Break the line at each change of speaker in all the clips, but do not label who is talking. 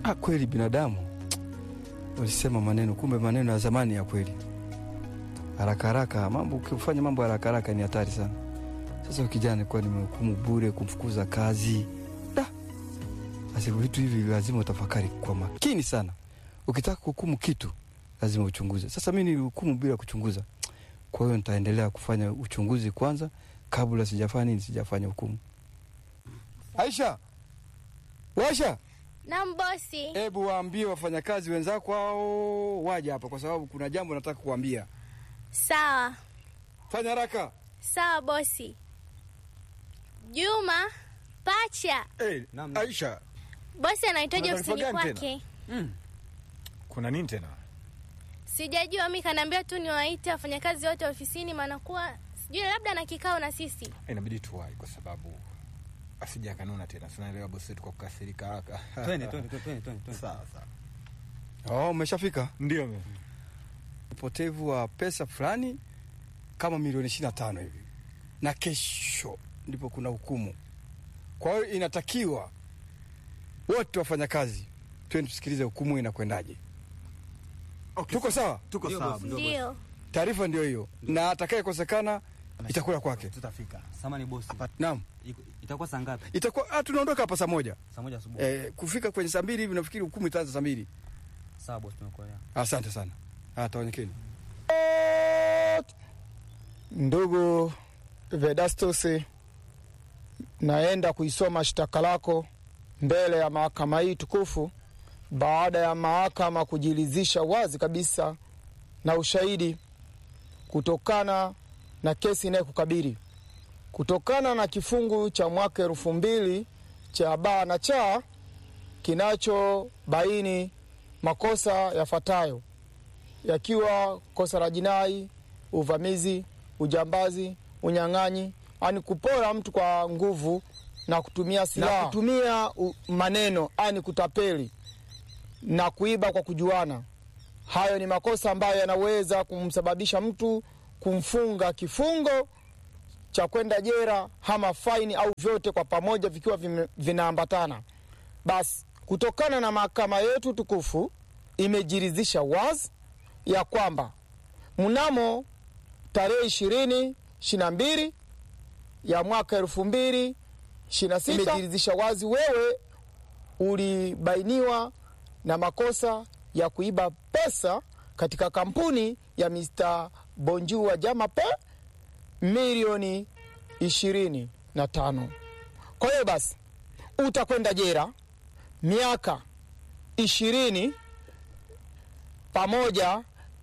ha, kweli binadamu ulisema maneno, kumbe maneno ya zamani ya kweli. Haraka haraka mambo, ukifanya mambo haraka haraka ni hatari sana. Sasa kijana nilikuwa nimehukumu bure, kumfukuza kazi da. Basi vitu hivi lazima utafakari kwa makini sana. Ukitaka kuhukumu kitu lazima uchunguze. Sasa mi nilihukumu bila kuchunguza, kwa hiyo nitaendelea kufanya uchunguzi kwanza kabla sijafanya nini, sijafanya hukumu. Aisha, Washa,
Naam bosi.
hebu waambie wafanyakazi wenzako hao waje hapa, kwa sababu kuna jambo nataka kuambia.
Sawa
Fanya haraka.
sawa bosi. Juma pacha,
Hey,
Naam.
Aisha,
bosi anahitaji
Kuna
ofisini
taarifa gani
kwake.
Kuna nini tena?
Sijajua, mi kanaambia tu niwaite wafanyakazi wote ofisini, maana kuwa sijui labda na kikao na sisi.
Inabidi tuwai kwa sababu asija kanuna tena. Tunaelewa bosi wetu kwa kukasirika haraka.
Twende, twende, twende, twende, twende.
Sawa sawa.
oh, umeshafika.
Ndio mimi.
Upotevu wa pesa fulani kama milioni ishirini na tano hivi, na kesho ndipo kuna hukumu. Kwa hiyo inatakiwa wote wafanyakazi twende tusikilize hukumu inakwendaje. Tuko sawa?
Tuko
Ndio,
sawa.
bosi.
ndio, bosi.
Ndio
Taarifa ndio hiyo, na atakayekosekana itakula kwake.
Tutafika. Samani bosi.
Naam,
Iko- Itakuwa saa ngapi?
itakuwa ah, tunaondoka hapa saa moja.
Saa moja asubuhi.
Eh, kufika kwenye saa mbili hivi nafikiri hukumu itaanza saa mbili.
Sawa bosi, tumekuelewa.
Asante sana. Ah, tawanyekeni.
Ndugu Vedastus, naenda kuisoma shtaka lako mbele ya mahakama hii tukufu baada ya mahakama kujiridhisha wazi kabisa na ushahidi kutokana na kesi inayokukabili kutokana na kifungu cha mwaka elfu mbili cha baa na cha kinachobaini makosa yafuatayo yakiwa kosa la jinai, uvamizi, ujambazi, unyang'anyi, ani kupora mtu kwa nguvu na kutumia silaha, na kutumia u- maneno, ani kutapeli na kuiba kwa kujuana. Hayo ni makosa ambayo yanaweza kumsababisha mtu kumfunga kifungo cha kwenda jera ama faini au vyote kwa pamoja vikiwa vime- vinaambatana. Basi kutokana na mahakama yetu tukufu imejiridhisha wazi ya kwamba mnamo tarehe ishirini ishiri na mbili ya mwaka elfu mbili ishiri na sita imejiridhisha wazi wewe ulibainiwa na makosa ya kuiba pesa katika kampuni ya Mr. Bonju wa Jamape milioni ishirini na tano. Kwa hiyo basi utakwenda jera miaka ishirini pamoja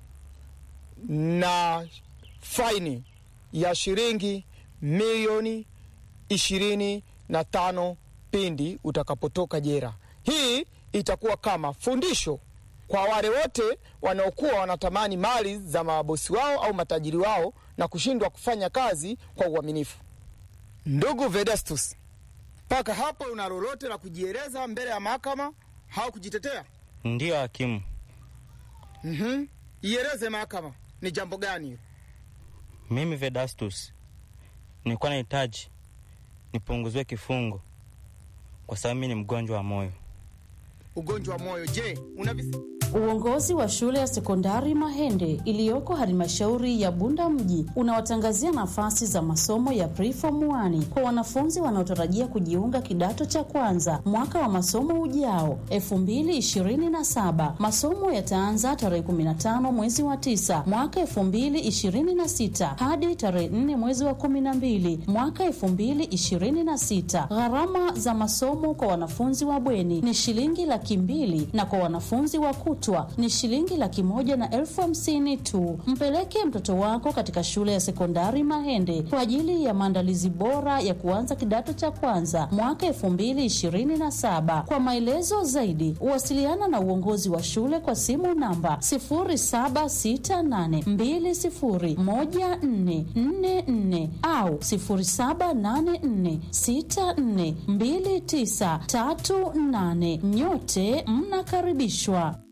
na faini ya shilingi milioni ishirini na tano pindi utakapotoka jera. Hii itakuwa kama fundisho kwa wale wote wanaokuwa wanatamani mali za mabosi wao au matajiri wao na kushindwa kufanya kazi kwa uaminifu. Ndugu Vedastus, mpaka hapo una lolote la kujieleza mbele ya mahakama au kujitetea?
Ndiyo hakimu,
Mhm. Ieleze mahakama ni jambo gani hilo?
mimi Vedastus nilikuwa nahitaji nipunguziwe kifungo kwa sababu mimi ni mgonjwa wa moyo.
Ugonjwa wa moyo. Je, una visi...
Uongozi wa shule ya sekondari Mahende iliyoko halmashauri ya Bunda mji unawatangazia nafasi za masomo ya preform 1 kwa wanafunzi wanaotarajia kujiunga kidato cha kwanza mwaka wa masomo ujao 2027. Masomo yataanza tarehe 15 mwezi wa 9 mwaka 2026 hadi tarehe 4 mwezi wa 12 mwaka 2026. Gharama za masomo kwa wanafunzi wa bweni ni shilingi laki mbili na kwa wanafunzi wa kutwa ni shilingi laki moja na elfu hamsini tu. Mpeleke mtoto wako katika shule ya sekondari Mahende kwa ajili ya maandalizi bora ya kuanza kidato cha kwanza mwaka elfu mbili ishirini na saba. Kwa maelezo zaidi, wasiliana na uongozi wa shule kwa simu namba sifuri saba sita nane mbili sifuri moja nne nne nne au sifuri saba nane nne sita nne mbili tisa tatu nane. Nyote mnakaribishwa.